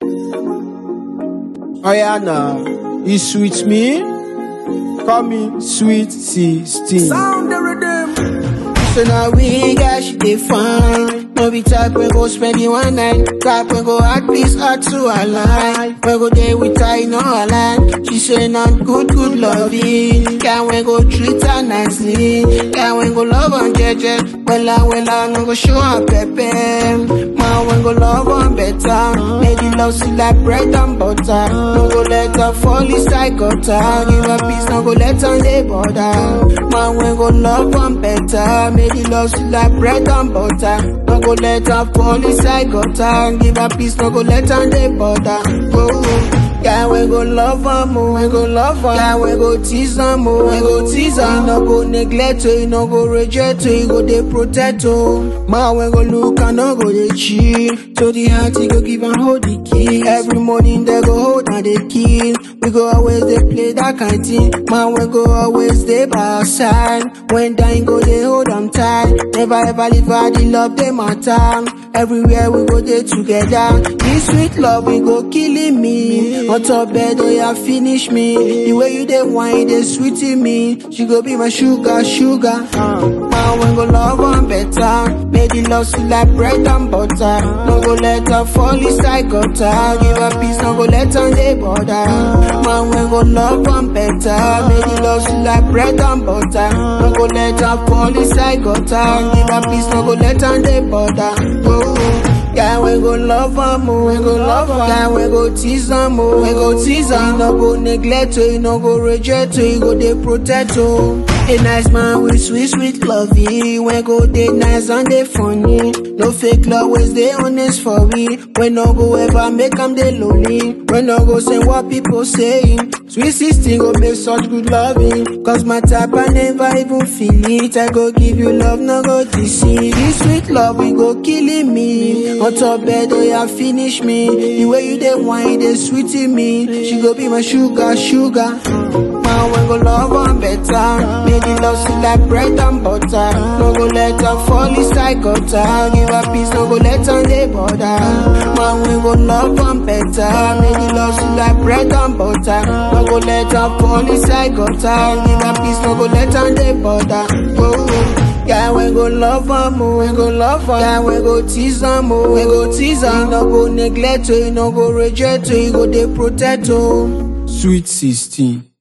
Oh yeah, now you sweet me, call me sweet sixteen. Sound the rhythm. So now we got she dey fine. No be type we go spend the one night. Type we go add peace out to her life. We go there with her in her line. She say not good, good loving. Can we go treat her nicely? Can we go love her jeje? Wella, wella, no go show her pepe. Man, we go love her better. Make the love sweet like bread and butter. No go let her fall inside gutter. Give her peace, no go let her lay border. Man, we go love her better. Make the love sweet like bread and butter. No go let her fall inside gutter. Give her peace, no go let her lay border. Oh, yeah, we go love her more, we go love her. Yeah, we go tease her more, we go tease her. You no go neglect her, you no go reject her, you go dey protect her. Man, we go look and no go dey cheat. To the heart, you go give and hold the key. Every morning they go hold and they kill. We go always dey play that kind thing. Man, we go always dey by our side. When dying go dey hold them tight. Never ever leave her, the love they matter. Everywhere we go dey together. This sweet love we go killing me. On top bed, oh yeah, finish me. The way you dey wine, dey sweeting me. She go be my sugar, sugar. Uh, man, we go love her better. Make the love sweet like bread and butter. No go let her fall inside gutter. Give her peace, no go let her lay border. Man, we go love her better. Make the love sweet like bread and butter. No go let her fall inside gutter. Give her peace, no go let her lay border. Oh. Yeah, we go love her more, we go love her. Yeah, we go tease her more, we go tease her. You no go neglect her, you no go reject her, you go dey protect her. A nice man with sweet, sweet lovey. We go dey nice and dey funny. No fake love, always dey honest for we. We no go ever make am dey lonely. We no go say what people saying. Sweet sixteen go make such good loving. Cause my type I never even feel it. I go give you love, no go deceive. This sweet love we go killing me. On top bed, oh yeah, finish me. The way you dey wine, dey sweeting me. She go be my sugar, sugar. Man, we go love her better. Make the love sweet like bread and butter. No go let her fall inside gutter. Give her peace, no go let her lay border. Man, we go love her better. Make the love sweet like bread and butter. No go let her fall inside gutter. Give her peace, no go let her lay border. Oh. Yeah, we go love her more, we go love her. Yeah, we go tease her more, we go tease her. You no go neglect her, you no go reject her, you go dey protect her. Sweet 16.